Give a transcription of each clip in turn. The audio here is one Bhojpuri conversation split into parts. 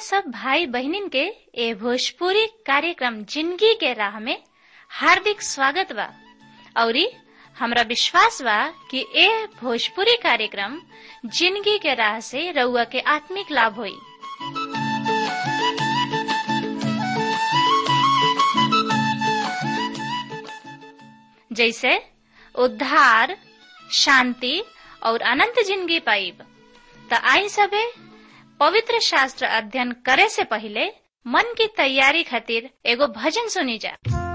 सब भाई बहनिन के ए भोजपुरी कार्यक्रम जिंदगी के राह में हार्दिक स्वागत बा औरी हमरा विश्वास बा कि ए भोजपुरी कार्यक्रम जिंदगी के राह से रउआ के आत्मिक लाभ होई जैसे उद्धार शांति और अनंत जिंदगी पाइब त आई सबे पवित्र शास्त्र अध्ययन करे से पहले मन की तैयारी खातिर एगो भजन सुनी जा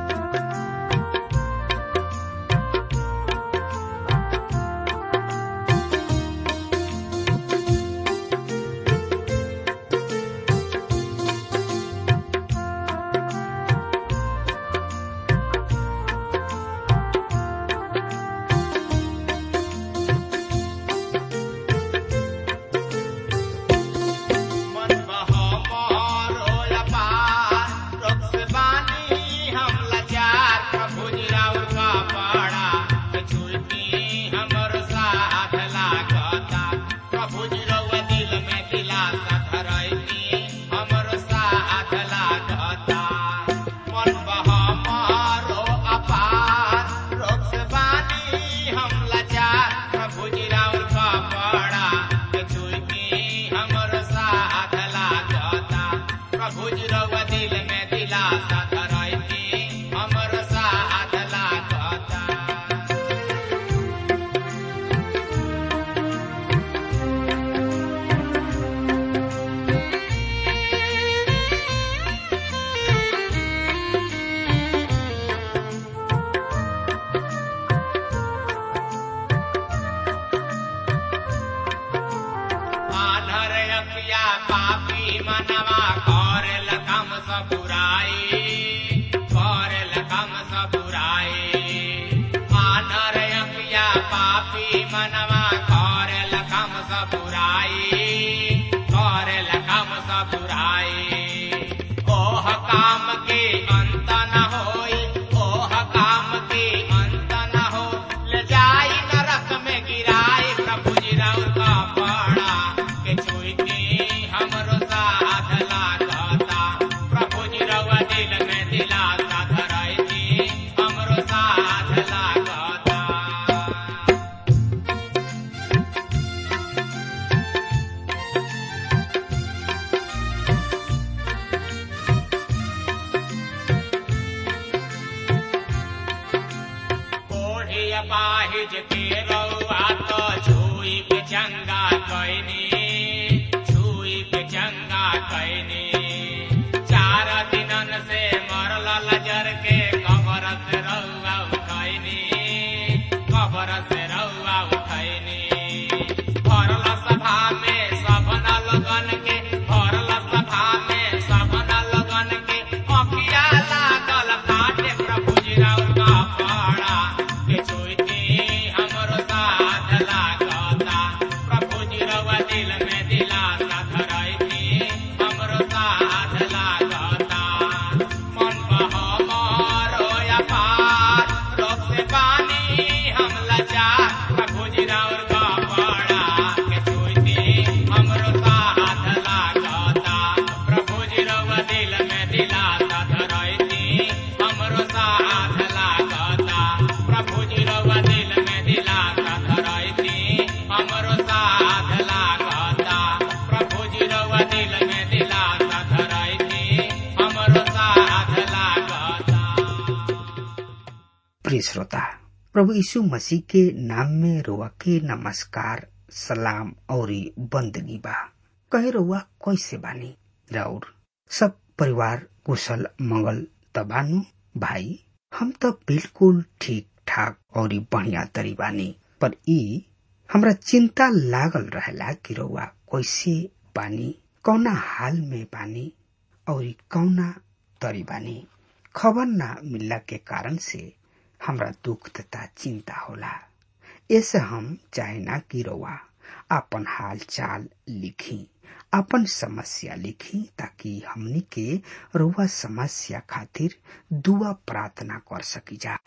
प्रिय श्रोता प्रभु यीशु मसीह के नाम में रोआ के नमस्कार सलाम और बंदगी बा कहे रोआ कैसे बानी राउर सब परिवार कुशल मंगल तबानु भाई हम तो बिल्कुल ठीक ठाक और बढ़िया तरी बानी पर ई हमरा चिंता लागल रहेला कि रउआ कैसे बानी कौना हाल में बानी और कौना तरी बानी खबर ना मिलला के कारण से हमरा दुख तथा चिंता होला ऐसे हम चाहे ना कि रउआ अपन हाल चाल लिखी अपन समस्या लिखी ताकि हमनी के रउआ समस्या खातिर दुआ प्रार्थना कर सकी जा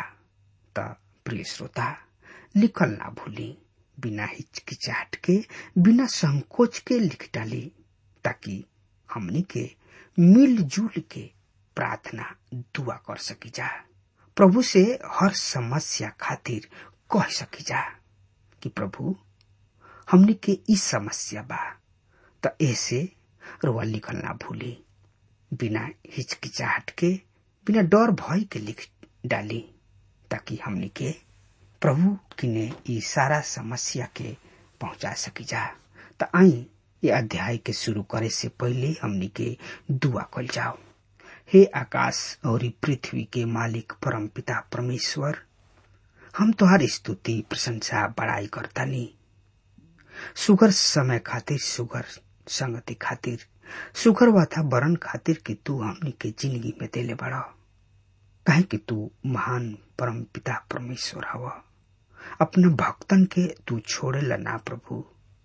त प्रिय श्रोता लिखल ना भूली बिना हिचकिचाहट के बिना संकोच के लिख डाली ताकि हमनी के मिलजुल के प्रार्थना दुआ कर सकी जा प्रभु से हर समस्या खातिर कह सकी जा कि प्रभु हमनी के इस समस्या बा त ऐसे रुआ लिखल ना भूली बिना हिचकिचाहट के बिना डर भय के लिख डाली ताकि हमनी के प्रभु किने ई सारा समस्या के पहुंचा सकी जा त आई ये अध्याय के शुरू करे से पहले हमनी के दुआ कल जाओ हे आकाश और पृथ्वी के मालिक परम पिता परमेश्वर हम तुहार स्तुति प्रशंसा बड़ाई करतानी सुगर समय खातिर सुगर संगति खातिर सुगर वातावरण खातिर कि तू हमनी के जिंदगी में देले बड़ा कहे कि तू महान परम पिता परमेश्वर हवा अपना भक्तन के तू छोड़ेला ना प्रभु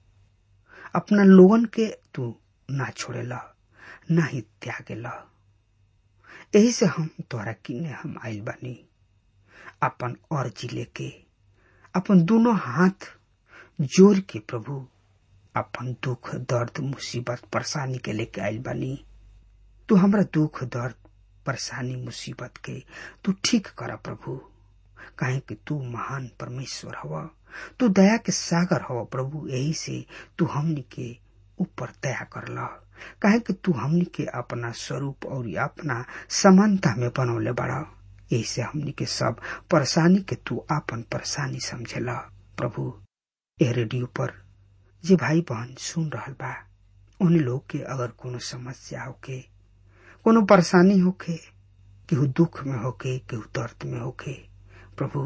अपना लोगन के तू ना छोड़ेला ना ही त्यागेला यही से हम तोरा किने हम आइल बानी अपन अर्जी लेके अपन दोनों हाथ जोड़ के प्रभु अपन दुख दर्द मुसीबत परेशानी के लेके आइल बानी तू हमरा दुख दर्द परेशानी मुसीबत के तू ठीक कर प्रभु काहे कि तू महान परमेश्वर हवा तू दया के सागर हवा प्रभु यही से तू हमनी के ऊपर दया कर ला काहे कि तू हमनी के अपना स्वरूप और अपना समानता में बनौले बड़ा यही से हमनी के सब परेशानी के तू अपन परेशानी समझेला प्रभु ए रेडियो पर जे भाई बहन सुन रहल बा उन लोग के अगर कोनो समस्या होके कोनो परेशानी होके केहू दुख में होके केहू दर्द में होके प्रभु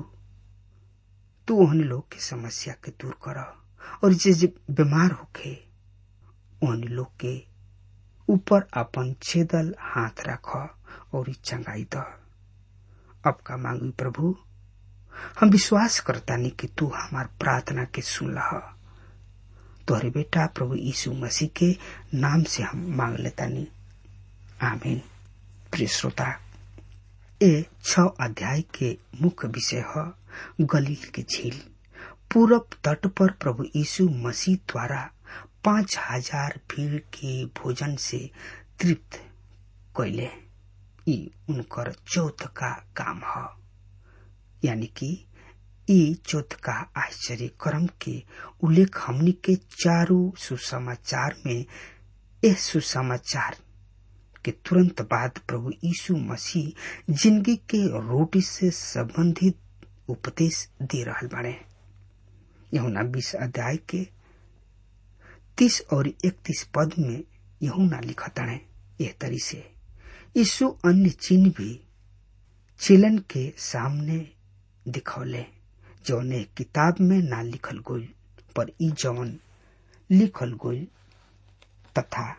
तू उन लोग के समस्या के दूर कर और जे जे बीमार होके उन लोग के ऊपर अपन छेदल हाथ रख और चंगाई द अब का मांगी प्रभु हम विश्वास करतानी कि तू हमार प्रार्थना के सुन लहा तोहरे बेटा प्रभु यीशु मसीह के नाम से हम मांग लेतानी आमीन प्रिय श्रोता ए छ अध्याय के मुख्य विषय है गलील के झील पूरब तट पर प्रभु यीशु मसीह द्वारा पांच हजार भीड़ के भोजन से तृप्त कैले ई उनकर चौथ का काम है यानी कि ई चौथ का आश्चर्य कर्म के उल्लेख हमनी के चारों सुसमाचार में इस सुसमाचार के तुरंत बाद प्रभु यीशु मसीह जिंदगी के रोटी से संबंधित उपदेश दे रहल बाड़े यहुना बीस अध्याय के तीस और इकतीस पद में यहुना लिखताड़े यह तरी से यीशु अन्य चिन्ह भी चिलन के सामने दिखौले जौने किताब में ना लिखल गोल पर ई जौन लिखल गोल तथा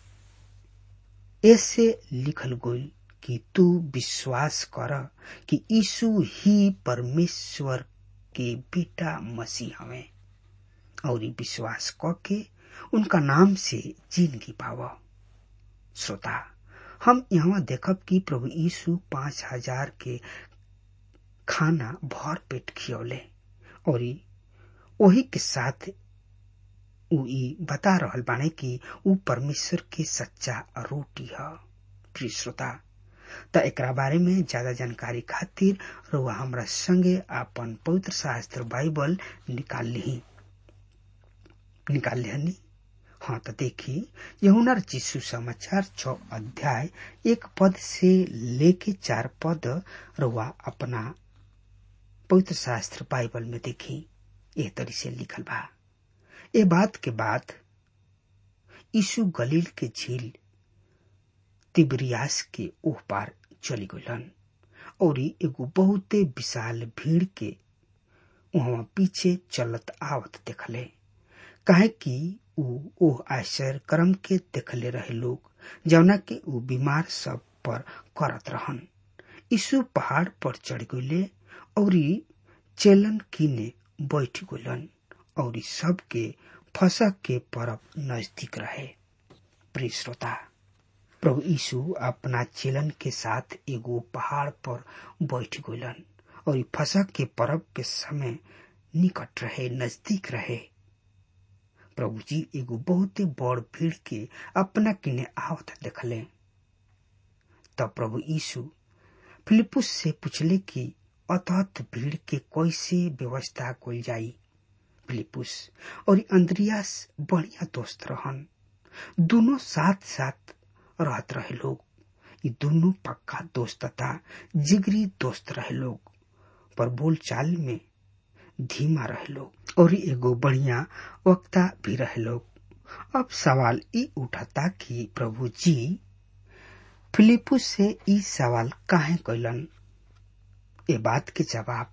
ऐसे लिखल गोल कि तू विश्वास कर कि यीशु ही परमेश्वर के बेटा मसीह हवे और ई विश्वास क के उनका नाम से जिंदगी पाव श्रोता हम यहाँ देखब कि प्रभु यीशु पांच हजार के खाना भर पेट खियौले और वही के साथ उ ई बता रहल बाने कि उ परमेश्वर के सच्चा रोटी है प्रिय श्रोता त एकरा बारे में ज्यादा जानकारी खातिर रुआ हमरा संगे आपन पवित्र शास्त्र बाइबल निकाल ली निकाल लिहनी हाँ तो देखी यहुनर चिशु समाचार छ अध्याय एक पद से लेके चार पद रुआ अपना पवित्र शास्त्र बाइबल में देखी एह तरी से लिखल बा ए बात के बाद यीशु गलील के झील तिबरियास के ओह पार चली गलन और एगो बहुते विशाल भीड़ के वहां पीछे चलत आवत देखले काहे कि ऊ ओह आश्चर्य कर्म के देखले रहे लोग जौना के ऊ बीमार सब पर करत रहन यीशु पहाड़ पर चढ़ गईले और चेलन किने बैठ गलन और सबके फसक के परब नजदीक रहे प्रिय श्रोता प्रभु यीशु अपना चेलन के साथ एगो पहाड़ पर बैठ गलन और फसक के परब के समय निकट रहे नजदीक रहे प्रभु जी एगो बहुते बड़ भीड़ के अपना किने आवत देखले तब प्रभु यीशु फिलिपुस से पूछले कि अतहत भीड़ के कैसे व्यवस्था कल जाई फिलिपुस और अंद्रियास बढ़िया दोस्त रहन दोनों साथ साथ रहत रहे लोग ये दोनों पक्का दोस्त तथा जिगरी दोस्त रहे लोग पर बोल चाल में धीमा रहे लोग और एगो बढ़िया वक्ता भी रहे लोग अब सवाल ई उठाता कि प्रभु जी फिलिपुस से ई सवाल काहे कैलन ए बात के जवाब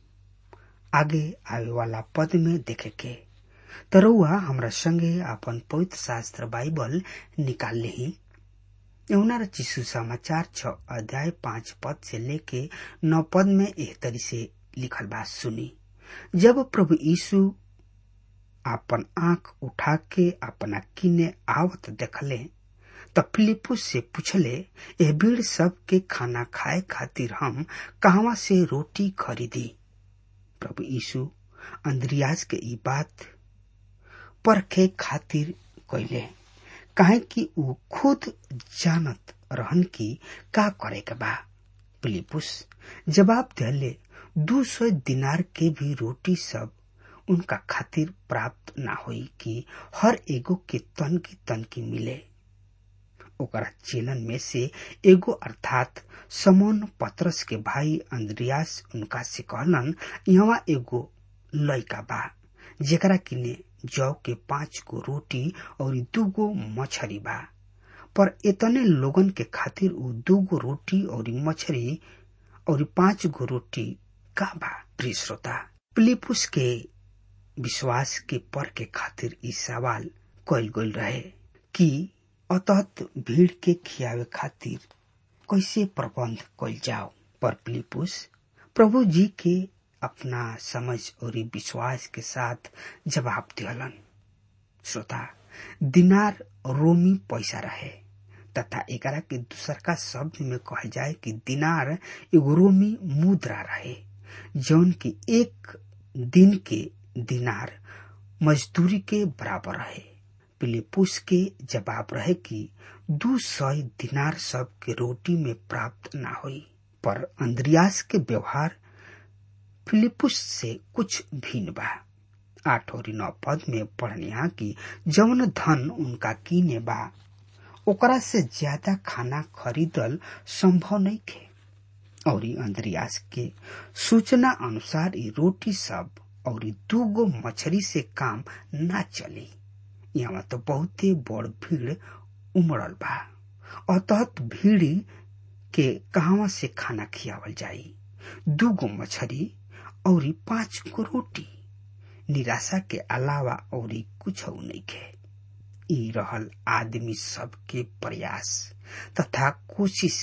आगे आवे वाला पद में देखे के तरुआ हमरा संगे अपन पवित्र शास्त्र बाइबल निकाल ली यमुना चिशु समाचार छ अध्याय पांच पद से लेके नौ पद में एह तरी से लिखल बात सुनी जब प्रभु यीशु अपन आंख उठा के अपना किने आवत देखले त फिलिपुस से पूछले ए भीड़ सब के खाना खाए खातिर हम कहवा से रोटी खरीदी प्रभु यीशु अंद्रियाज के ई बात परखे खातिर कैले काहे कि ऊ खुद जानत रहन की का करे के बा फिलिपुस जवाब दिले दू सौ दिनार के भी रोटी सब उनका खातिर प्राप्त ना होई कि हर एगो के तन की तन की मिले ओकरा चेलन में से एगो अर्थात समोन पत्रस के भाई अंद्रियास उनका से कहलन यहाँ एगो लड़का बा जेकरा किने जौ के पांच गो रोटी और दूगो मछरी बा पर इतने लोगन के खातिर उ दूगो रोटी और मछरी और पांच गो रोटी का बा प्रिय श्रोता फिलिपुस के विश्वास के पर के खातिर ई सवाल कल गल रहे कि अतत भीड़ के खियावे खातिर कैसे प्रबंध कल जाओ पर फिलिपुस प्रभु जी के अपना समझ और विश्वास के साथ जवाब दिहलन श्रोता दिनार रोमी पैसा रहे तथा एकरा के दूसर का शब्द में कहा जाए कि दिनार एगो रोमी मुद्रा रहे जौन की एक दिन के दिनार मजदूरी के बराबर रहे पिलिपुस के जवाब रहे कि दू सौ दिनार सब के रोटी में प्राप्त ना हुई पर अंद्रियास के व्यवहार फिलिपुस से कुछ भिन्न बा आठ और नौ पद में पढ़निया कि जौन धन उनका कीने बा ओकरा से ज्यादा खाना खरीदल संभव नहीं थे और अंद्रियास के सूचना अनुसार ये रोटी सब और दूगो मछली से काम ना चली यहाँ तो बहुते बड़ भीड़ उमड़ल बा अतहत भीड़ के कहवा से खाना खियावल जाई दूगो मछली और पांच गो रोटी निराशा के अलावा और कुछ नहीं खे ई रहल आदमी सबके प्रयास तथा कोशिश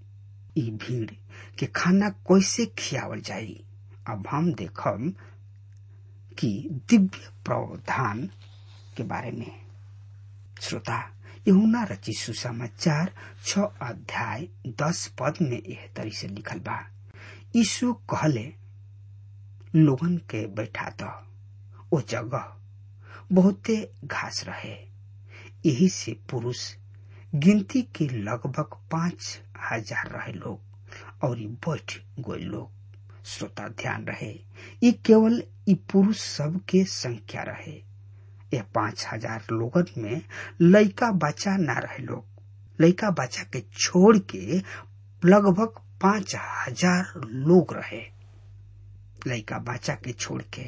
ई भीड़ के खाना कैसे खियावल जाई अब हम देखब कि दिव्य प्रावधान के बारे में श्रोता यहुना रची सुसमाचार छ अध्याय दस पद में यह तरी से लिखल बा यीशु कहले लोगन के बैठा द ओ जगह बहुते घास रहे यही से पुरुष गिनती के लगभग पांच हजार रहे लोग और बैठ गए लोग श्रोता ध्यान रहे ये केवल ई पुरुष सब के संख्या रहे यह पांच हजार लोगन में लड़का बच्चा ना रहे लोग लड़का बच्चा के छोड़ के लगभग पांच हजार लोग रहे लड़का बच्चा के छोड़ के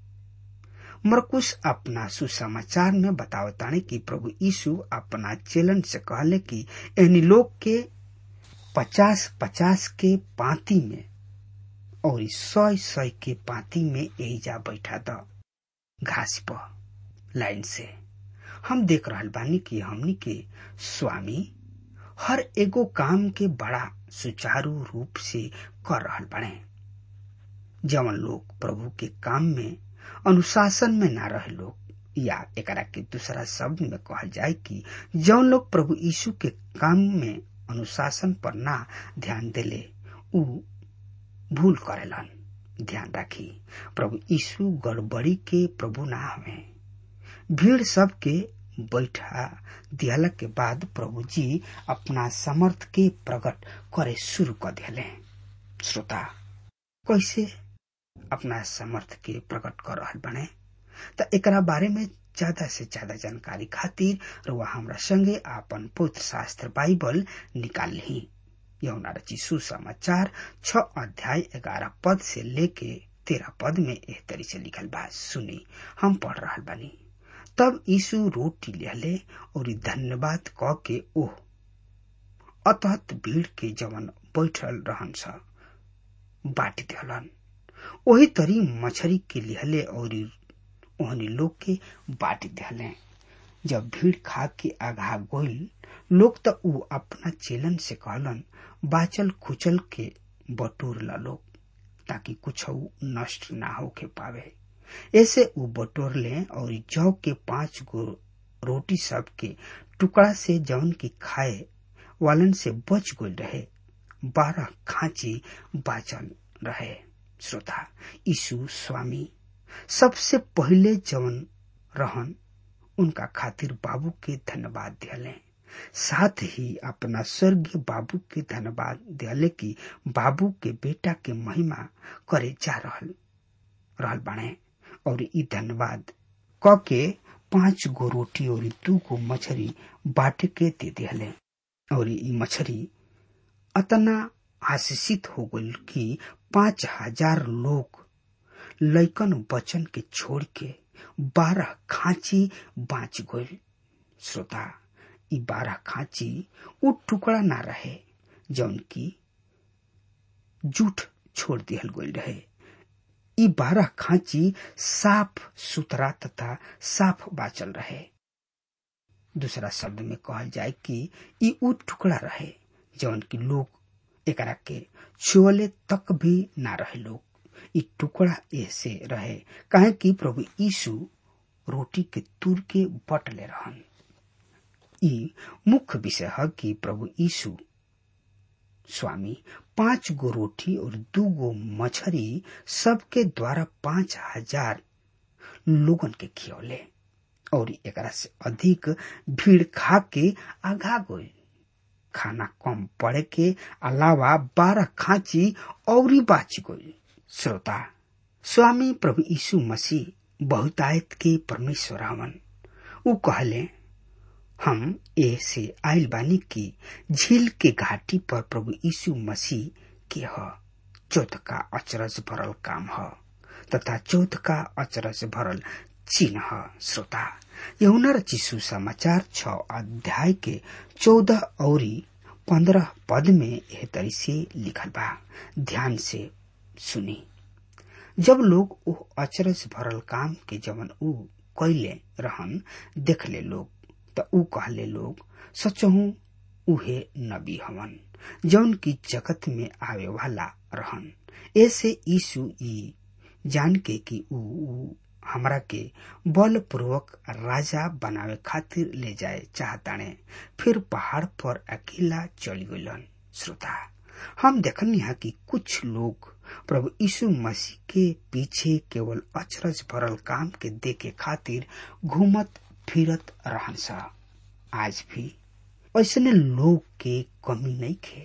मरकुश अपना सुसमाचार में बतावताने कि प्रभु यीशु अपना चेलन से कहले कि इन लोग के पचास पचास के पाती में और सौ सौ के पाती में यही जा बैठा द घास पर लाइन से हम देख रहा बानी कि हमनी के स्वामी हर एगो काम के बड़ा सुचारू रूप से कर रहा बने जवन लोग प्रभु के काम में अनुशासन में ना रहे लोग या एकरा के दूसरा शब्द में कहल जाए कि जौन लोग प्रभु यीशु के काम में अनुशासन पर ना ध्यान देले उ भूल करेलन ध्यान राखी प्रभु यीशु गड़बड़ी के प्रभु ना हवे भीड़ सब के बैठा दियाला के बाद प्रभु जी अपना समर्थ के प्रकट करे शुरू कर दिले श्रोता कैसे अपना समर्थ के प्रकट कर रहा बने त एकरा बारे में ज्यादा से ज्यादा जानकारी खातिर रुआ हमरा संगे आपन पवित्र शास्त्र बाइबल निकाल ली यौना रची सुसमाचार छ अध्याय ग्यारह पद से लेके तेरह पद में एह तरी से लिखल बा सुनी हम पढ़ रहा बानी तब यीशु रोटी लिहले और धन्यवाद क के ओह अतहत भीड़ के जवन बैठल रहन सा बाटी दिहलन वही तरी मछरी के लिहले और ओहनी लोग के बाटी दिहले जब भीड़ खा के आघा गोइल लोग त ऊ अपना चेलन से कहलन बाचल खुचल के बटोर ला लोग ताकि कुछ नष्ट ना होके पावे ऐसे ऊ बटोर ले और जौ के पांच गो रोटी सब के टुकड़ा से जौन की खाए वालन से बच गई रहे बारह खांची बाचल रहे श्रोता यीशु स्वामी सबसे पहले जवन रहन उनका खातिर बाबू के धन्यवाद दिले साथ ही अपना स्वर्गीय बाबू के धन्यवाद दिले कि बाबू के बेटा के महिमा करे जा रहल रहल बाणे और ई धन्यवाद क के पांच गो रोटी और दू गो मछली बांट के दे दिले और ई मछली अतना आशीषित हो गई कि पांच हजार लोग लैकन बचन के छोड़ के बारह खांची बाँच गई श्रोता ई बारह खांची उ टुकड़ा ना रहे जौन की जूठ छोड़ दिहल गई रहे ई बारह खांची साफ सुथरा तथा साफ बाचल रहे दूसरा शब्द में कहल जाए कि ई उ टुकड़ा रहे जौन की लोग एकरा के छुअले तक भी ना रहे लोग ई टुकड़ा ऐसे रहे काहे कि प्रभु यीशु रोटी के तुर के बट ले रहन ई मुख्य विषय है कि प्रभु यीशु स्वामी पांच गो रोटी और दू गो मछली सबके द्वारा पांच हजार लोगन के खियौले और एकरा से अधिक भीड़ खा के आघा गई खाना कम पड़े के अलावा बारह खांची और बाच गई श्रोता स्वामी प्रभु यीशु मसीह बहुतायत के परमेश्वर हवन उ कहले हम ए से आयल बानी की झील के घाटी पर प्रभु यीशु मसीह के ह चौथ का अचरज भरल काम ह तथा चौथ का अचरज भरल चिन्ह ह श्रोता यहुना रचिसु समाचार छ अध्याय के चौदह और पंद्रह पद में यह तरी से लिखल बा ध्यान से सुनी जब लोग ओ अचरज भरल काम के जवन ऊ कैले रहन देखले लोग त ऊ कहले लोग सचहू उहे नबी हवन जौन की जगत में आवे वाला रहन ऐसे यीशु ई जान के कि ऊ हमरा के बल पूर्वक राजा बनावे खातिर ले जाए चाहताने फिर पहाड़ पर अकेला चली गलन श्रोता हम देखनी है कि कुछ लोग प्रभु यीशु मसीह के पीछे केवल अचरज भरल काम के देखे खातिर घूमत फिरत रहन सा आज भी ऐसने लोग के कमी नहीं खे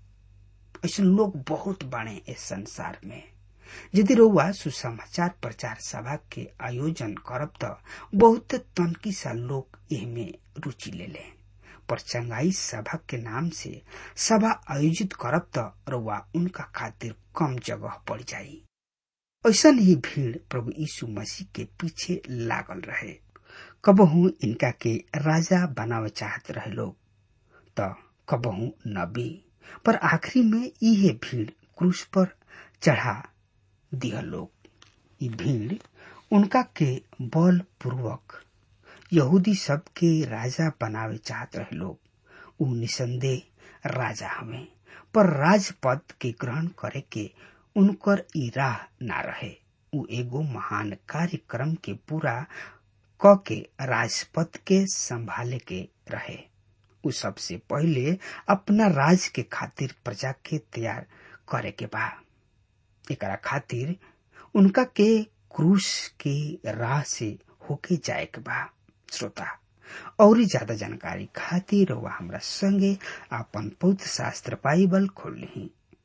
ऐसे लोग बहुत बड़े इस संसार में यदि रउआ सुसमाचार प्रचार सभा के आयोजन करब त बहुत तनकी सा लोग एहमे रुचि ले ले पर चंगाई सभा के नाम से सभा आयोजित करब त रउआ उनका खातिर कम जगह पड़ जाई ऐसा ही भीड़ प्रभु यीशु मसीह के पीछे लागल रहे कबहू इनका के राजा बनावे चाहत रहे लोग त कबहू नबी पर आखिरी में इहे भीड़ क्रूस पर चढ़ा दिया लोग ये भीड़ उनका के बल पूर्वक यहूदी सब के राजा बनावे चाहत रहे लोग उ निसंदेह राजा हमें पर राजपद के ग्रहण करे के उनकर ई राह ना रहे उ एगो महान कार्यक्रम के पूरा क के राजपद के संभाले के रहे उ सबसे पहले अपना राज के खातिर प्रजा के तैयार करे के बा एकरा खातिर उनका के क्रूस के राह से होके जाए के बा श्रोता और ज्यादा जानकारी खातिर वह हमरा संगे अपन पौध शास्त्र बाइबल खोल ली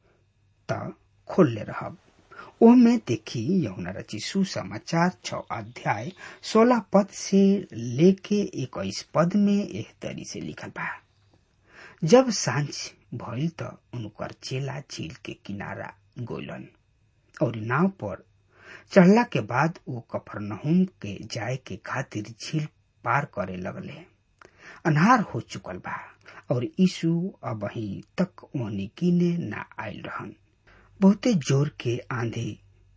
त खोल ले रहब ओमे देखी यमुना रची सुसमाचार छ अध्याय सोलह पद से लेके इक्कीस पद में एह तरी से लिखल बा जब सांझ भइल त उनकर चेला झील के किनारा गोलन और नाव पर चढ़ला के बाद वो कफरनहुम के जाए के खातिर झील पार करे लगले अन्हार हो चुकल बा और यीशु अब तक ओहनी किने ना आयल रहन बहुते जोर के आंधी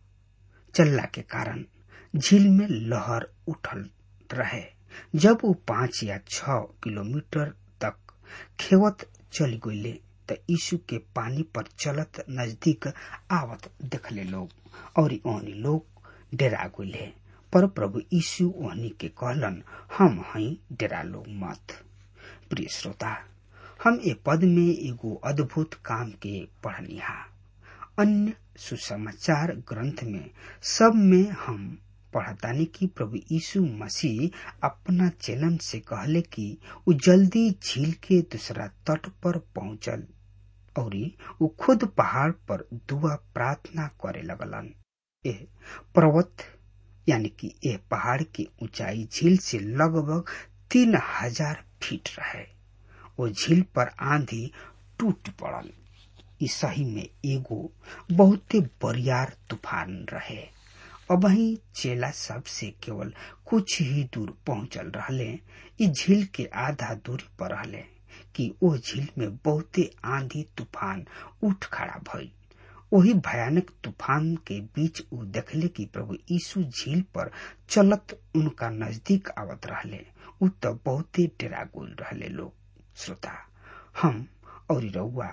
चलला के कारण झील में लहर उठल रहे जब वो पांच या छ किलोमीटर तक खेवत चल गईले त यीशु के पानी पर चलत नजदीक आवत देखले लोग और ओहनी लोग डेरा गईले पर प्रभु यीशु ओहनी के कहलन हम हई डेरा लोग मत प्रिय श्रोता हम ए पद में एगो अद्भुत काम के पढ़निहा अन्य सुसमाचार ग्रंथ में सब में हम पढ़तानी कि प्रभु यीशु मसीह अपना चेलन से कहले कि उ जल्दी झील के दूसरा तट पर पहुंचल और उ खुद पहाड़ पर दुआ प्रार्थना करे लगलन ए पर्वत यानी कि ए पहाड़ की ऊंचाई झील से लगभग तीन हजार फीट रहे वो झील पर आंधी टूट पड़ल ई सही में एगो बहुते बरियार तूफान रहे अब ही चेला सब से केवल कुछ ही दूर पहुंचल रहले ई झील के आधा दूरी पर रहले कि ओ झील में बहुते आंधी तूफान उठ खड़ा भइल वही भयानक तूफान के बीच उ देखले कि प्रभु यीशु झील पर चलत उनका नजदीक आवत रहले उ तो बहुते डेरा गोल रहले लोग श्रोता हम और रउआ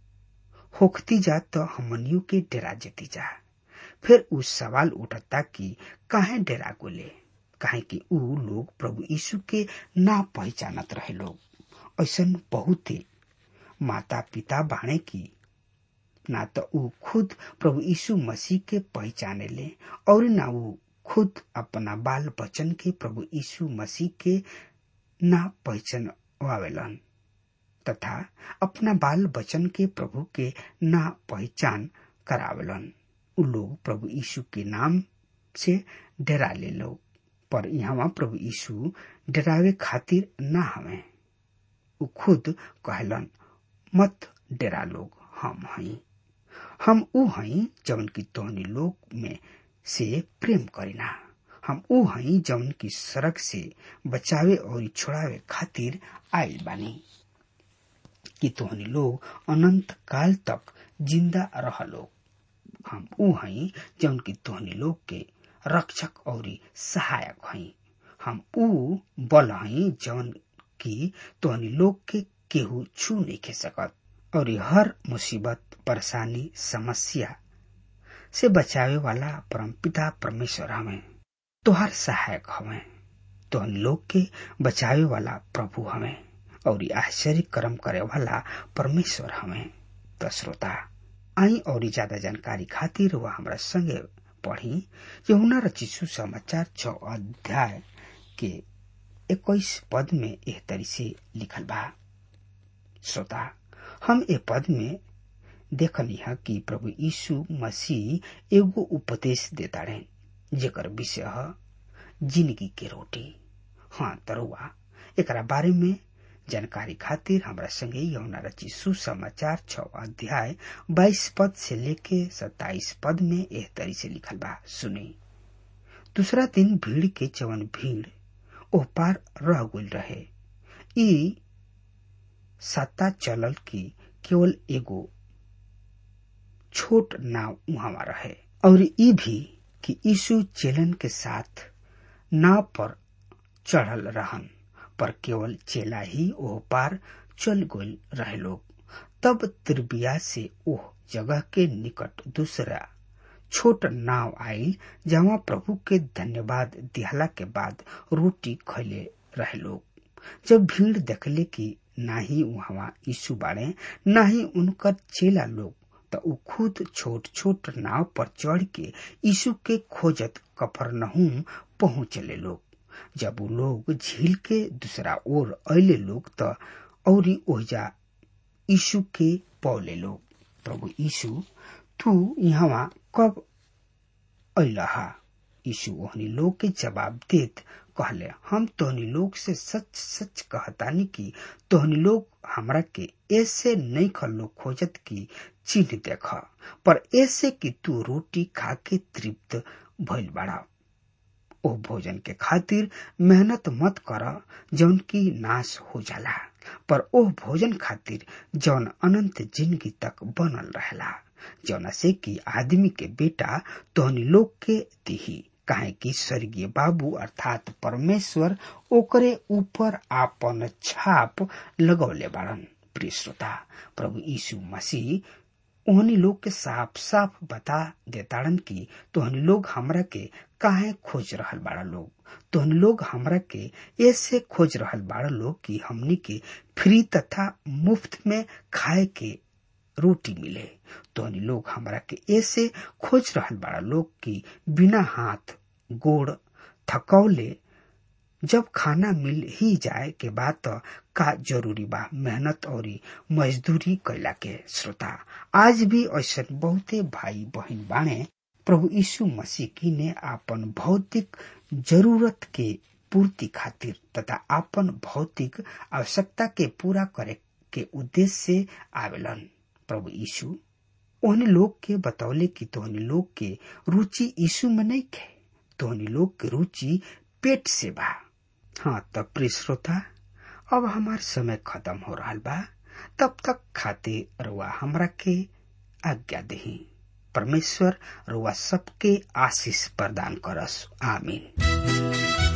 होखती जा तो हमनियों के डेरा जेती जा फिर उस सवाल उठता कि काहे डेरा गोले काहे कि उ लोग प्रभु यीशु के ना पहचानत रहे लोग ऐसा बहुते माता पिता बाणे की ना तो उ खुद प्रभु यीशु मसीह के पहचाने ले और ना उ खुद अपना बाल बच्चन के प्रभु यीशु मसीह के ना पहचान वावेलन तथा अपना बाल बच्चन के प्रभु के ना पहचान करावेलन उ लोग प्रभु यीशु के नाम से डरा ले लोग पर यहाँ प्रभु यीशु डरावे खातिर ना हमें उ खुद कहलन मत डरा लोग हम हई हम ऊ हई जवन की तोहनी लोग में से प्रेम करीना हम ऊ हई जवन की सड़क से बचावे और छोड़ावे खातिर आयल बानी कि तोहनी लोग अनंत काल तक जिंदा रह लोग हम ऊ हई जवन की तोहनी लोग के रक्षक और सहायक हई हम ऊ बल हई जवन की तोहनी लोग के केहू छू नहीं खे सकत और हर मुसीबत परेशानी समस्या से बचावे वाला परमपिता परमेश्वर हमें तोहर सहायक हमें तो लोग के बचावे वाला प्रभु हमें और आश्चर्य कर्म करे वाला परमेश्वर हमें तो श्रोता आई और ज्यादा जानकारी खातिर वह हमारा संगे पढ़ी यमुना रचिसु समाचार छ अध्याय के इक्कीस पद में एह तरी से लिखल बा श्रोता हम ए पद में देखनी है कि प्रभु यीशु मसीह एगो उपदेश देता रहे जेकर विषय है जिंदगी के रोटी हाँ तरुआ एकरा बारे में जानकारी खातिर हमरा संगे यमुना रची सुसमाचार छ अध्याय बाईस पद से लेके सत्ताईस पद में एह तरी से लिखल बा सुनी दूसरा दिन भीड़ के जवन भीड़ ओह पार रह गुल रहे ई सत्ता चलल की केवल एगो छोट नाव वहां रहे और ई भी कि यीशु चेलन के साथ नाव पर चढ़ल रहन पर केवल चेला ही ओह पार चल गल रहे लोग तब त्रिबिया से ओह जगह के निकट दूसरा छोट नाव आई जहाँ प्रभु के धन्यवाद दिहला के बाद रोटी खैले रहे लोग जब भीड़ देखले कि ना ही वहाँ यीशु बाड़े ना ही उनकर चेला लोग तो उ खुद छोट छोट नाव पर चढ़ के यीशु के खोजत कफरनहूम पहुंचले लोग जब उ लोग झील के दूसरा ओर अले लोग त औरी ओहजा यीशु के पौले लोग प्रभु यीशु तू यहाँ कब अहा यीशु ओहनी लोग के जवाब देत कहले हम तोहनी लोग से सच सच कहतानी कि तोहनी लोग हमरा के ऐसे नहीं खलो खोजत की चिन्ह देख पर ऐसे कि तू रोटी खा के तृप्त भइल बाड़ा ओ भोजन के खातिर मेहनत मत कर जौन की नाश हो जाला पर ओ भोजन खातिर जौन अनंत जिंदगी तक बनल रहेला जौना से कि आदमी के बेटा तोहनी लोग के दिही काहे कि स्वर्गीय बाबू अर्थात परमेश्वर ओकरे ऊपर आपन छाप लगौले बाड़न प्रिय श्रोता प्रभु यीशु मसीह ओहनी लोग के साफ साफ बता देताड़न कि तोहनी लोग हमरा के काहे खोज रहल बाड़ा लोग तोहनी लोग हमरा के ऐसे खोज रहल बाड़ा लोग कि हमनी के फ्री तथा मुफ्त में खाए के रोटी मिले तोहनी लोग हमरा के ऐसे खोज रहल बाड़ा लोग कि बिना हाथ गोड़ थकौले जब खाना मिल ही जाए के बाद तो का जरूरी बा मेहनत और मजदूरी कैला के श्रोता आज भी ऐसा बहुते भाई बहन बाणे प्रभु यीशु मसीह की ने आपन भौतिक जरूरत के पूर्ति खातिर तथा आपन भौतिक आवश्यकता के पूरा करे के उद्देश्य से आवेलन प्रभु यीशु ओहने लोग के बतौले कि तोहनी लोग के रुचि यीशु में नहीं खे तोहनी लोग के रुचि पेट से बा हाँ तब प्रिय श्रोता अब हमार समय खत्म हो रहा बा तब तक खाते रुआ हमरा के आज्ञा दही परमेश्वर रुआ सबके आशीष प्रदान करस आमीन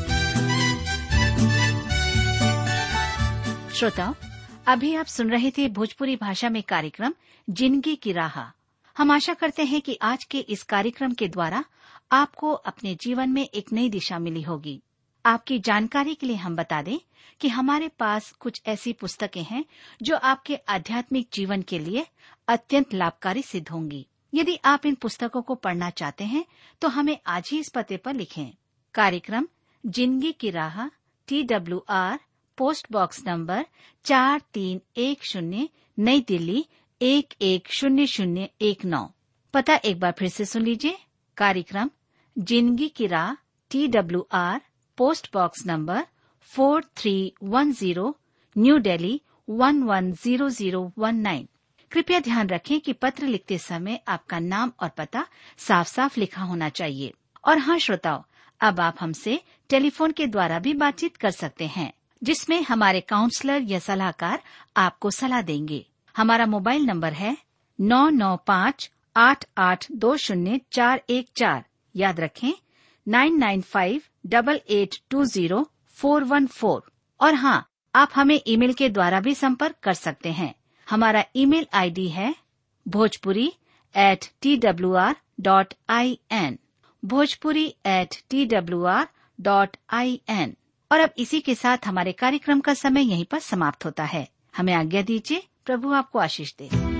श्रोताओं अभी आप सुन रहे थे भोजपुरी भाषा में कार्यक्रम जिंदगी की राह हम आशा करते हैं कि आज के इस कार्यक्रम के द्वारा आपको अपने जीवन में एक नई दिशा मिली होगी आपकी जानकारी के लिए हम बता दें कि हमारे पास कुछ ऐसी पुस्तकें हैं जो आपके आध्यात्मिक जीवन के लिए अत्यंत लाभकारी सिद्ध होंगी यदि आप इन पुस्तकों को पढ़ना चाहते हैं तो हमें आज ही इस पते पर लिखें कार्यक्रम जिंदगी की राह T W R post box number चार तीन एक शून्य नई दिल्ली एक एक शून्य शून्य एक नौ पता एक बार फिर से सुन लीजिए कार्यक्रम जिंदगी की राह T W R post box number four three one zero New Delhi one one zero zero one nine कृपया ध्यान रखें कि पत्र लिखते समय आपका नाम और पता साफ साफ लिखा होना चाहिए और हाँ श्रोताओं अब आप हमसे टेलीफोन के द्वारा भी बातचीत कर सकते हैं जिसमें हमारे काउंसलर या सलाहकार आपको सलाह देंगे हमारा मोबाइल नंबर है नौ नौ पाँच आठ आठ दो शून्य चार एक चार याद रखें nine nine five double eight two zero four one four और हाँ आप हमें ईमेल के द्वारा भी संपर्क कर सकते हैं हमारा ईमेल आईडी है Bhojpuri at T W R dot I N Bhojpuri at T W R dot I N और अब इसी के साथ हमारे कार्यक्रम का समय यहीं पर समाप्त होता है हमें आज्ञा दीजिए प्रभु आपको आशीष दे